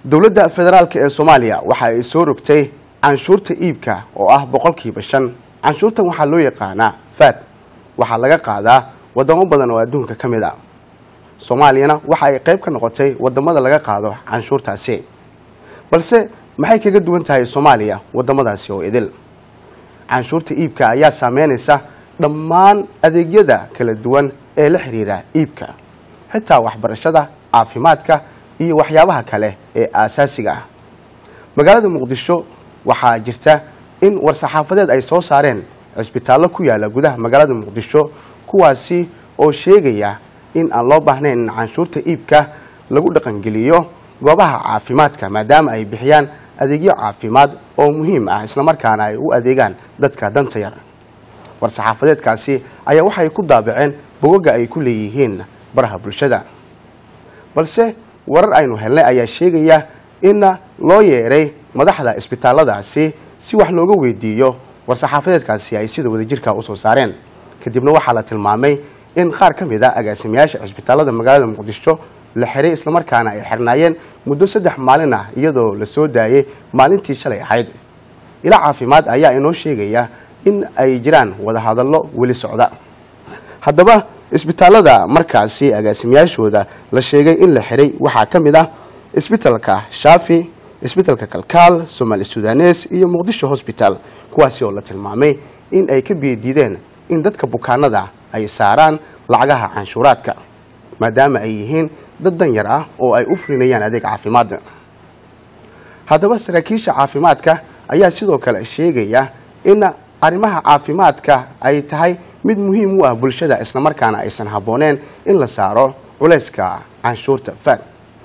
dowladda federaalk ee soomaaliya waxa ay soo rogtay canshuurta iibka oo ah boqolkiiba shan canshuurtan waxaa loo yaqaanaa faad waxaa laga qaadaa wadamo badan oo adduunka ka mid a soomaaliyana waxa ay qayb ka noqotay wadamada laga qaado canshuurtaasi balse maxay kaga duwan tahay soomaaliya wadamadaasi oo idil canshuurta iibka ayaa saameynaysa dhammaan adeegyada kala duwan ee la xiriira iibka xitaa waxbarashada caafimaadka iyo waxyaabaha kale ee aasaasiga ah magaalada muqdisho waxaa jirta in war-saxaafadeed ay soo saareen cisbitaallo ku yaala gudaha magaalada muqdisho kuwaasi oo sheegaya in aan loo baahnayn in canshuurta iibka lagu dhaqangeliyo goobaha caafimaadka maadaama ay bixiyaan adeegyo caafimaad oo muhiim ah islamarkaana ay u adeegaan dadka danta yar war-saxaafadeedkaasi ayaa waxay ku daabaceen bogoga ay ku leeyihiin baraha bulshada balse warar aynu helnay ayaa sheegaya in loo yeeray madaxda isbitaalladaasi si wax looga weydiiyo war-saxaafadeedkaasi ay sida wadajirka usoo saareen kadibna waxaa la tilmaamay in qaar ka mid a agaasimayaasha cisbitaallada magaalada muqdisho la xiray islamarkaana ay xirnaayeen muddo saddex maalin ah iyadoo la soo daayay maalintii shalay ahayd ila caafimaad ayaa inoo sheegaya in ay jiraan wadahadallo weli socda haddaba isbitaallada markaasi agaasimayaashooda la sheegay in la xiray waxaa ka mid ah isbitalka shaafi isbitalka kalkaal somaali sudanes iyo muqdisho hosbital kuwaasi oo la tilmaamay in ay ka biyadiideen in dadka bukaanada ay saaraan lacagaha canshuuraadka maadaama ay yihiin dad danyar ah oo ay u fulinayaan adeeg caafimaad haddaba saraakiisha caafimaadka ayaa sidoo kale sheegaya in arrimaha caafimaadka ay tahay mid muhiim u ah bulshada islamarkaana aysan habbooneen in la saaro culayska canshuurta faad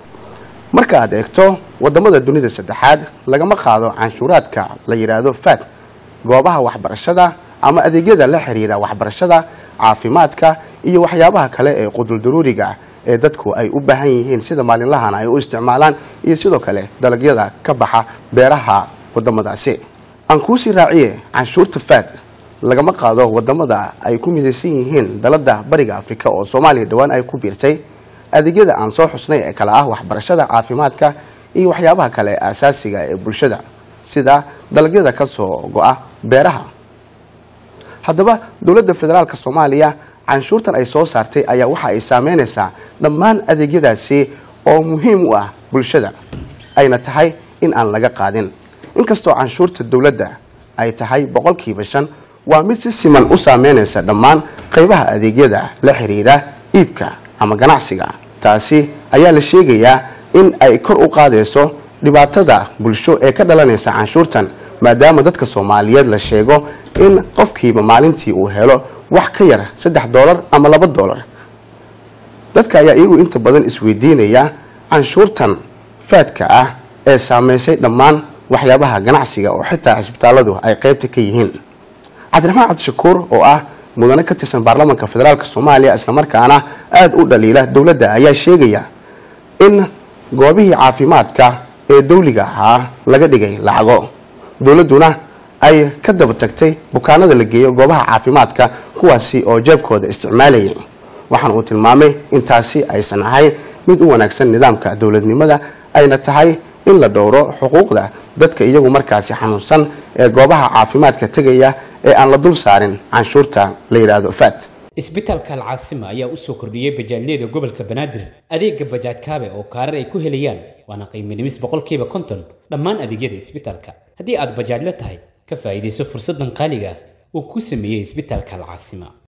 marka aad eegto wadamada dunida saddexaad lagama qaado canshuuraadka la yidhaahdo faad goobaha waxbarashada ama adeegyada la xiriira waxbarashada caafimaadka iyo waxyaabaha kale ee quduldaruuriga ee dadku ay u baahan yihiin sida maalinlahana ay u isticmaalaan iyo sidoo kale dalagyada ka baxa beeraha wadamadaasi aan kuusii raaciye canshuurta faad lagama qaado wadamada ay ku midaysan yihiin dalada bariga afrika oo soomaaliya dhowaan ay ku biirtay adeegyada aan soo xusnay ee kale ah waxbarashada caafimaadka iyo waxyaabaha kale aasaasiga ee bulshada sida dalagyada ka soo go-a beeraha haddaba dowladda federaalk soomaaliya canshuurtan ay soo saartay ayaa waxa ay saameynaysaa dhammaan adeegyadaasi oo muhiim u ah bulshada ayna tahay in aan laga qaadin inkastoo canshuurta dowladda ay tahay boqolkiiba shan waa mid si siman u saameynaysa dhammaan qaybaha adeegyada la xiriira iibka ama ganacsiga taasi ayaa la sheegayaa in ay kor u qaadayso dhibaatada bulsho ee ka dhalanaysa canshuurtan maadaama dadka soomaaliyeed la sheego in qofkiiba maalintii uu helo wax ka yar saddex doolar ama laba doolar dadka ayaa iyagu inta badan isweydiinaya canshuurtan faadka ah ee saameysay dhammaan waxyaabaha ganacsiga oo xitaa cisbitaalladu ay qaybta ka yihiin cabdiraxmaan cabdishakuur oo ah mudane ka tirsan baarlamaanka federaalk soomaaliya islamarkaana aada u dhaliila dowladda ayaa sheegaya in goobihii caafimaadka ee dawliga ahaa laga dhigay lacago dowladduna ay ka daba tagtay bukaanada la geeyo goobaha caafimaadka kuwaasi oo jeebkooda isticmaalayay waxaana uu tilmaamay in taasi aysan ahayn mid u wanaagsan nidaamka dowladnimada ayna tahay in la dhowro xuquuqda dadka iyagu markaasi xanuunsan ee goobaha caafimaadka tegaya ee aan la dul saarin canshuurta la yidhaahdo faad isbitaalka alcaasima ayaa u soo kordhiyey bajaajyada gobolka banaadir adeega bajaaj kaabe oo kaarar ay ku helayaan waana qiimo dhimis boqolkiiba konton dhammaan adeegyada isbitaalka haddii aad bajaajla tahay ka faa'iidayso fursaddan qaaliga uu ku sameeyey isbitaalka alcaasima